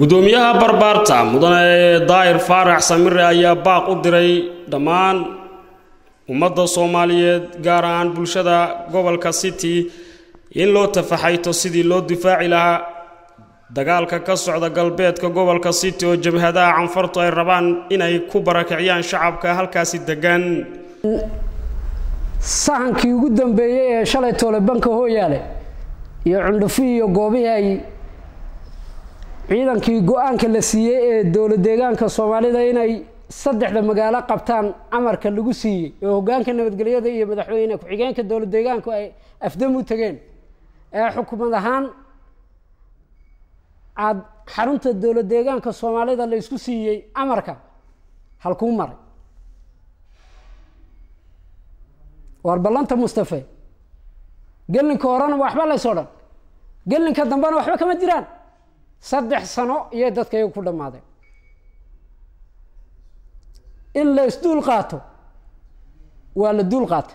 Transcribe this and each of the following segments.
gudoomiyaha barbaarta mudane daahir faarax samire ayaa baaq u diray dhammaan ummadda soomaaliyeed gaar ahaan bulshada gobolka city in loo tafaxayto sidii loo difaaci lahaa dagaalka ka socda galbeedka gobolka city oo jabhadaha canfartu ay rabaan inay ku barakiciyaan shacabka halkaasi degan sahankii ugu dambeeyey ee shalay toole banka hooyaale iyo cundhufi iyo goobihii ay ciidankii go-aanka la siiyey ee dowla deegaanka soomaalida inay saddexda magaalo qabtaan amarka lagu siiyey oo hogaanka nabadgelyada iyo madaxweyne ku-xigeenka dowla deegaanku ay afdam u tageen ee xukumad ahaan aad xarunta dowla deegaanka soomaalida la isku siiyey amarka halkuu maray waar ballanta mustafe gelinka horena waxba laysoo dhan gelinka dambena waxba kama jiraan saddex sano iyay dadka iyagu ku dhammaadeen in la isduul qaato waa la duul qaatay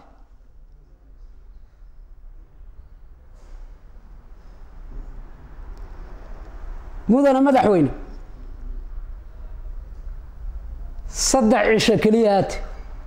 mudane madaxweyne saddex cisho keliya haate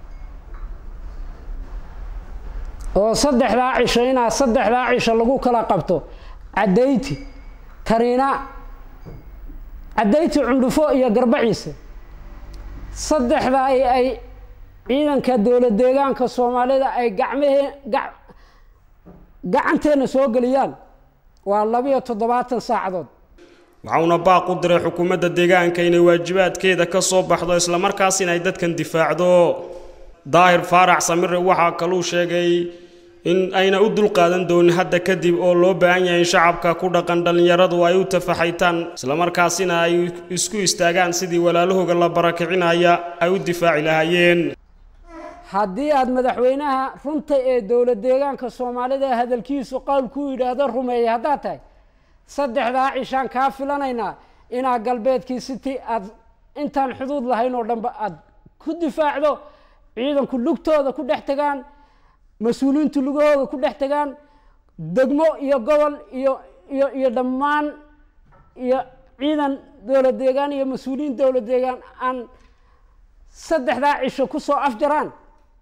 oo saddexdaa cisho inaa saddexdaa cisho lagu kala qabto caddayti tariina caddayti cundhufo iyo garbaciise saddexdaa ay ciidanka dowla deegaanka soomaalida ay gacmahee gacanteenna soo geliyaan waa labiyo toddobaatan saacadood waxauna baaq u diray xukuumadda deegaanka inay waajibaadkeeda ka soo baxdo islamarkaasina ay dadkan difaacdo daahir faarax samire waxaa kaluu sheegay in ayna u dulqaadan doonin hadda kadib oo loo baahan yahay in shacabka ku dhaqan dhallinyaradu ay u tafaxaytaan islamarkaasina ay isku istaagaan sidii walaalahooga la barakicinaya ay u difaaci lahaayeen haddii aada madaxweynaha runta ee dowla deegaanka soomaalida hadalkiisu qowl ku yidhaahdo rumeeyay haddaad tahay saddexdaa cishaan kaa filanaynaa inaa galbeedkii city aad intaan xuduud lahayn oo dhanba aada ku difaacdo ciidanku lugtooda ku dhex tagaan mas-uuliyiintu lugahooda ku dhex tagaan degmo iyo gobol iyo iyo iyo dhammaan iyo ciidan dowla deegaan iyo mas-uuliyiin dowla deegaan aan saddexdaa cisho ku soo afjaraan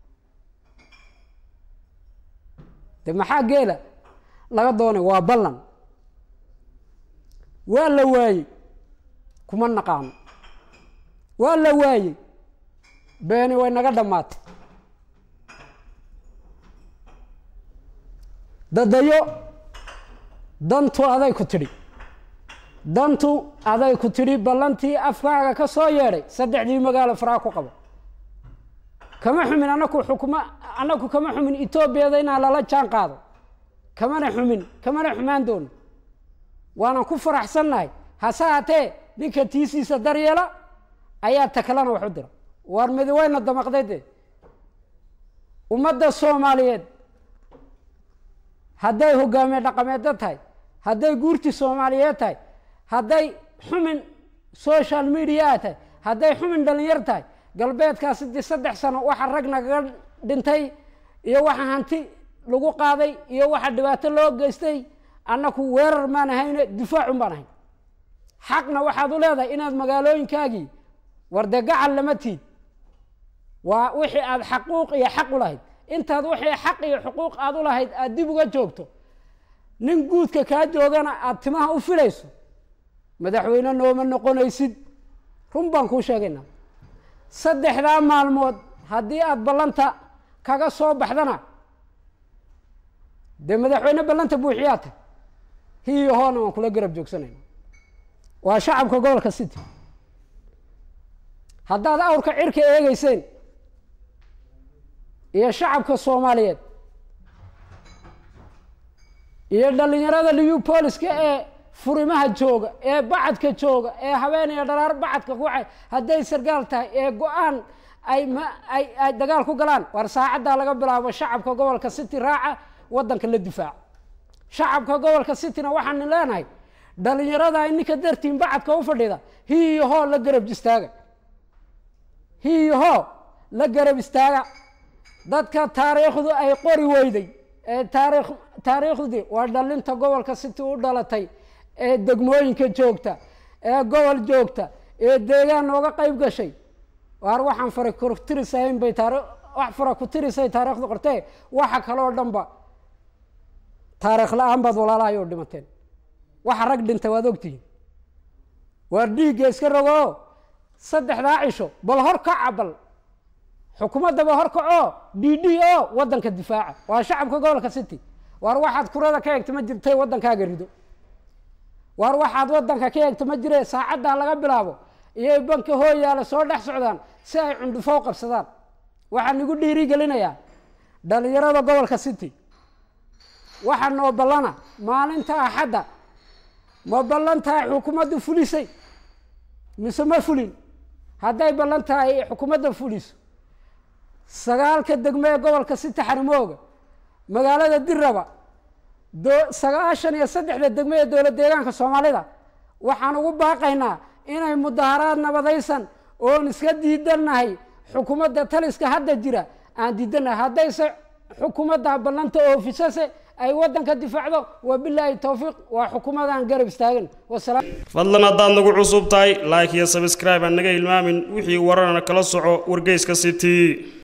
de maxaa geela laga doonay waa ballan waa la waayey kuma naqaano waa la waayey beeni way naga dhammaatay dadayo dantu aday ku tidhi dantu aday ku tidhi ballantii afkaaga ka soo yeedhay saddexdii magaalo faraa ku qabo kama xumin anaku xukuma anaku kama xumin etoobiyada inaan lala jaan qaado kamana xumin kamana xumaan doono waanan ku faraxsannahay hase haatee ninka tiisiisa daryeela ayaa takalana wax u dira waar midaweyna damaqday dee ummadda soomaaliyeed hadday hogaamiye dhaqameedda tahay hadday guurti soomaaliyeed tahay hadday xumin social media tahay hadday xumin dhalinyar tahay galbeedkaasi dee saddex sano waxa rag nagaga dhintay iyo waxa hanti lagu qaaday iyo waxa dhibaato loo geystay annaku weerar maan ahayne difaacun baan ahayn xaqna waxaad u leedahay inaad magaalooyinkaagii war dee gacal lama tiid waa wixii aada xaquuq iyo xaq u lahayd intaad wixii xaq iyo xuquuq aada u lahayd aada dib uga joogto nin guudka kaa joogana aada timaha u filayso madaxweyne nooma noqonaysid run baan kuu sheegaynaa saddexdaa maalmood haddii aada ballanta kaga soo baxdana dee madaxweyne ballanta buuxiyaa tah hiiyo hoona waan kula garab joogsanayna waa shacabka gobolka city haddaad awrka cirka eegeyseen iyo shacabka soomaaliyeed iyo dhallinyarada liyu booliska ee furimaha jooga ee bacadka jooga ee habeen iyo dharaar bacadka kuwaxay hadday sargaal tahay ee go-aan ay ma ay ay dagaal ku galaan war saacaddaa laga bilaabo shacabka gobolka city raaca waddanka la difaaco shacabka gobolka cityna waxaan leenahay dhallinyarada ininka dartiin bacadka u fadhida hiiyo hoo la garab istaaga hiiyo hoo la garab istaaga dadka taariikhdu ay qori weyday ee taariikh taariikhdii waa dhalinta gobolka city u dhalatay ee degmooyinka joogta ee gobol joogta ee deegaan nooga qayb gashay waar waxaan fara kutirisahayn bay taari wax fara ku tirisay taariikhda qortee waxa kaloo dhanba taariikh la-aan baad walaalahay oo dhimateen waxa rag dhintay waad ogtihiin waar dhiigga iska rogoo saddexdaa cisho bal hor kaca bal xukuumaddaba hor kacoo d d o waddanka difaaca waa shacabka gobolka city waar waxaad kurada ka eegta ma jirtay waddankaaga rido waar waxaad waddanka ka eegta ma jire saacaddaa laga bilaabo iyay banka hooyaale soo dhex socdaan si ay cundhufo u qabsadaan waxaan igu dhiiri gelinayaa dhalinyarada gobolka city waxaa noo ballana maalinta axadda ma ballan tahay xukuumaddu fulisay mise ma fulin hadday ballan tahay xukuumadda fuliso sagaalka degmo ee gobolka city xarimooga magaalada diraba do sagaashan iyo saddexda degmo ee dowlad deegaanka soomaalida waxaan ugu baaqaynaa inay mudaharaad nabadaysan oon iska diidannahay xukuumadda taliska hadda jira aan diidannahay haddayse xukuumadda ballanta oofisase ay waddanka difaacdo wabilaahi towfiiq waa xukuumadaan garab istaagan wasalaam fadlan haddaad nagu cusub tahay like iyo sabscribe aan naga hilmaamin wixii wararana kala soco wargeyska city